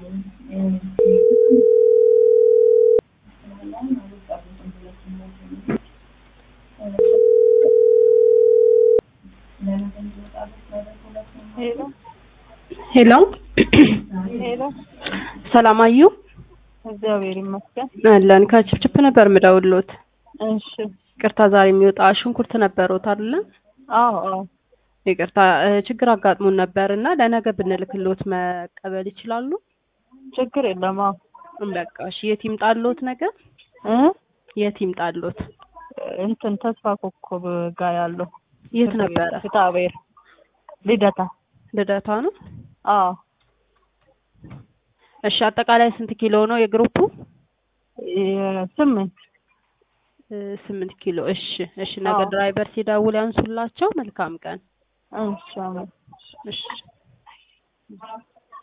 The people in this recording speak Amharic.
ሄሎ ሄሎ ሄሎ፣ ሰላም አዩ እግዚአብሔር ይመስገን። አለን ከችፕችፕ ነበር ምደውሎት። እሺ። ይቅርታ ዛሬ የሚወጣ ሽንኩርት ነበሮት አይደለ? አዎ አዎ፣ ይቅርታ እ ችግር አጋጥሞን ነበር እና ለነገ ብንልክሎት መቀበል ይችላሉ? ችግር የለም። አዎ በቃ እሺ። የት ይምጣሎት ነገር? እ የት ይምጣሎት? እንትን ተስፋ ኮከብ ጋር ያለው የት ነበረ? ፍትሐብሔር ልደታ። ልደታ ነው። አዎ እሺ። አጠቃላይ ስንት ኪሎ ነው የግሩፑ? ስምንት እ ስምንት ኪሎ። እሺ እሺ። ነገ አዎ። ድራይቨር ሲደውል ያንሱላቸው። መልካም ቀን። እሺ አሜን። እሺ